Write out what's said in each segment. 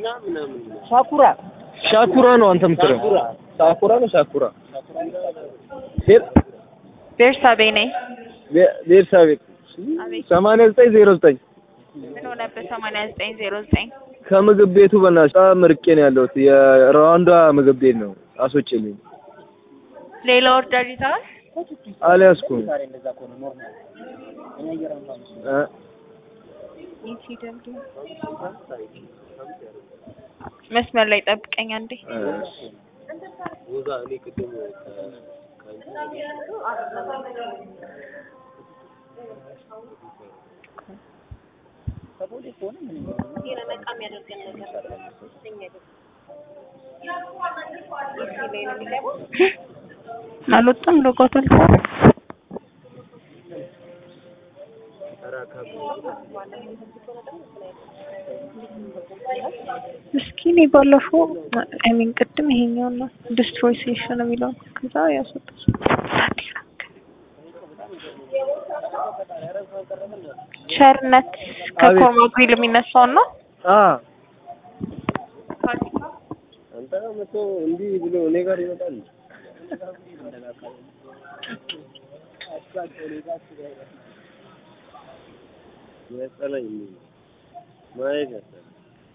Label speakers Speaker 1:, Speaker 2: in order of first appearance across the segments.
Speaker 1: ሳኩራ
Speaker 2: ሻኩራ ነው አንተ የምትለው? ሳኩራ ነው ሻኩራ? ቤር-
Speaker 3: ቤርሳቤ ነኝ።
Speaker 2: ቤ- ቤርሳቤ
Speaker 3: አቤት
Speaker 2: ሰማንያ ዘጠኝ ዜሮ ዘጠኝ
Speaker 3: ምን ሆነበት? ሰማንያ ዘጠኝ ዜሮ ዘጠኝ
Speaker 2: ከምግብ ቤቱ በእናትሽ በጣም ርቄ ነው ያለሁት። የሩዋንዳ ምግብ ቤት ነው። አስወጪልኝ።
Speaker 3: ሌላ ኦርደር ይዘዋል?
Speaker 2: አልያዝኩም
Speaker 1: እንደዛ ከሆነ ኖርማል እኔ አየር ነው
Speaker 2: እ
Speaker 3: መስመር ላይ ጠብቀኝ አንዴ።
Speaker 2: እሺ።
Speaker 1: ከቦሌ ከሆነ ምን
Speaker 3: አልወጣም ሎጓቷል። እስኪ እኔ ባለፈው አይ ሚን ቅድም ይሄኛው ነው ዲስትሮይ ሴሽን የሚለው ከዛ ያስወጣል። ቸርነት ከኮርማ ግሪል የሚነሳውን ነው።
Speaker 2: አ አንተ መቶ እንዲህ ብሎ እኔ ጋር ይመጣል። ያስጠላኝ ማየት ያስጠላኝ።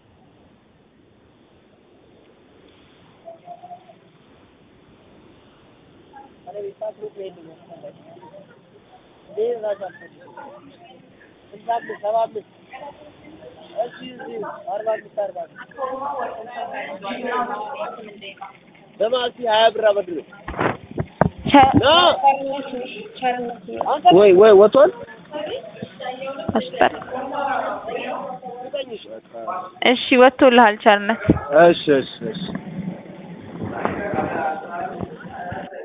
Speaker 2: በማሲ ሀያ ብር አበድር ወይ ወይ ወጥቷል።
Speaker 3: አስጠር እሺ ወጥቶልሃል ቸርነት
Speaker 2: እሺ እሺ እሺ